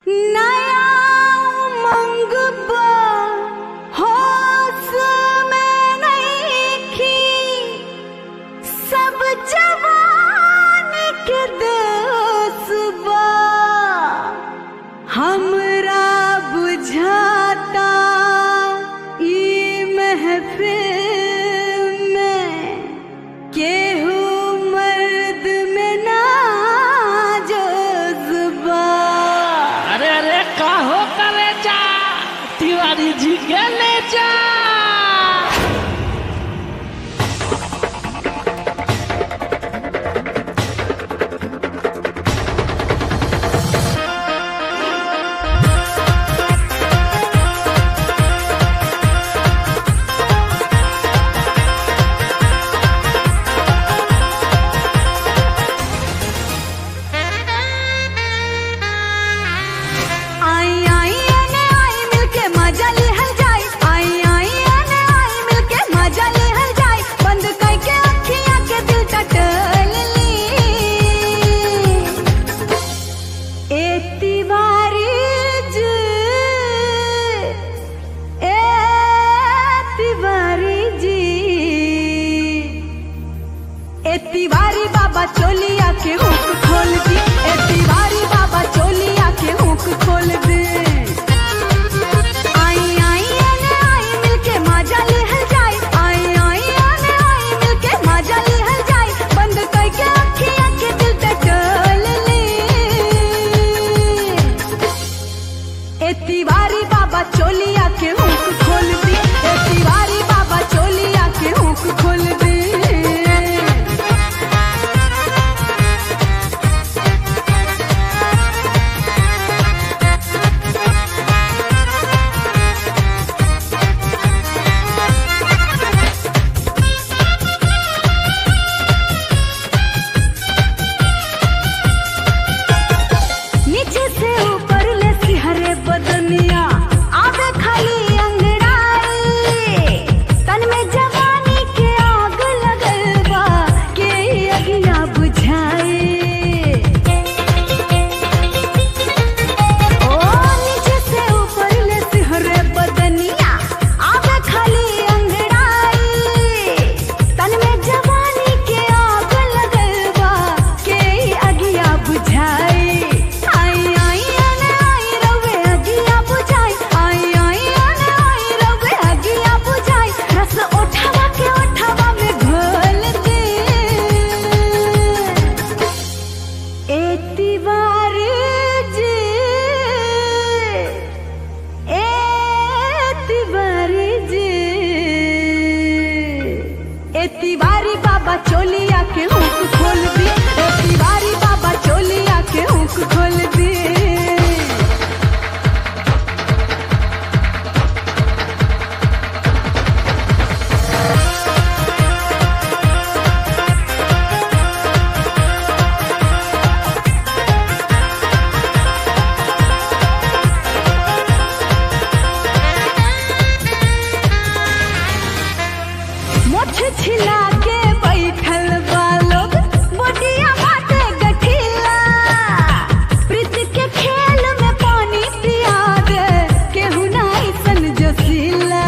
हमरा बुझाता ई महफिल में केहू मर्द में ना जज्बा अरे अरे का हो करे जा तिवारी जी के ले जा आई आई एने आई मिलके मजा लेहल जाई आई आई एने आई मिलके मजा लेहल जाई बंद करके अखियां के दिल टटल ली ए तिवारी जी ए तिवारी जी ए तिवारी बाबा चोलिया के हुक खोल दी ए तिवारी बाबा चोलिया के हुक खोल दे आई आई एने आई मिलके मजा लेहल जाई आई आई एने आई मिलके मजा लेहल जाई बंद करके अखियां के दिल पे टल ले ए तिवारी बाबा चोलिया के हुक खोल दी ए तिवारी बाबा चोलिया के हुक खोल दे नीचे से ऊपर ले सिहरे बदनिया आवे खाली अंगड़ाई तन में जवानी के आग लगल बा के अगिया बुझाए ओ नीचे से ऊपर ले सिहरे बदनिया आवे खाली अंगड़ाई तन में जवानी के आग लगल बा के अगिया बुझाए आई आई अने आई रवे अगिया बुझाई आई आई अने आई रवे अगिया बुझाई रस उठावा के उठावा में घोल दे ए तिवारी जी ए तिवारी जी ए तिवारी बाबा चोलिया के हुक खोल दी ए तिवारी बाबा चोलिया के हुक खोल दी मोछ छिला के बैठल बा लोग बोटिया बाटे गठिला प्रीत के खेल में पानी पिया दे केहू ना ऐसन जोशीला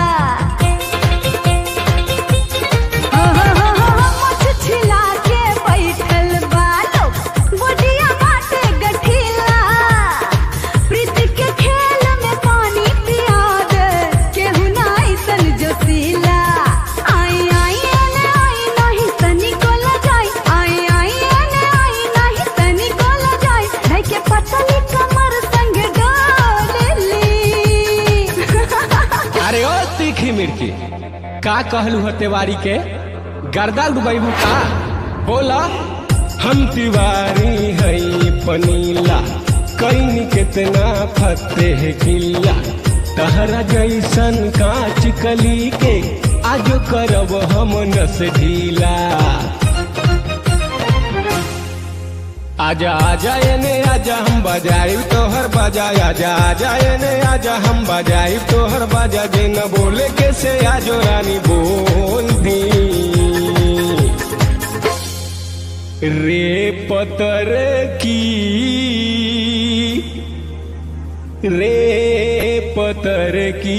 हो हो हो हो मोछ छिला के बैठल बा लोग बोटिया बाटे गठिला प्रीत के खेल में पानी पिया दे केहू ना ऐसन जोशीला आई आई एने आई नहीं तनी को लगाई आई आई एने आई नहीं तनी को लगाई भाई के पतली कमर संग डोली अरे ओ तीखी मिर्ची का कहलू हो तिवारी के गर्दा डुबैबू का बोला हम तिवारी हई पनीला कईन कितना फतेह किला तहरा जैसन कांच कली के आज करब हम नस ढीला आजा आजा एने आजा हम बजाई तोहर बाजा आजा आजा एने आजा हम बजाई तोहर बाजा जे न बोले के से आजो रानी बोल दी रे पतर की रे पतर की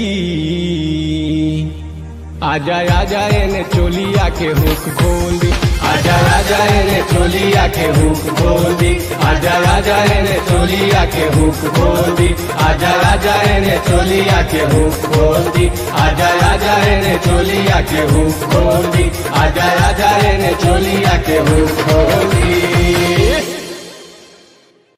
आजा आजा एने चोलिया के हुक खोल दी आजा आजा एने चोलिया के हुक खोल दी आजा आजा एने चोलिया के हुक खोल दी आजा आजा एने चोलिया के हुक खोल दी आजा आजा एने चोलिया के हुक खोल दी आजा आजा एने चोलिया के हुक खोल दी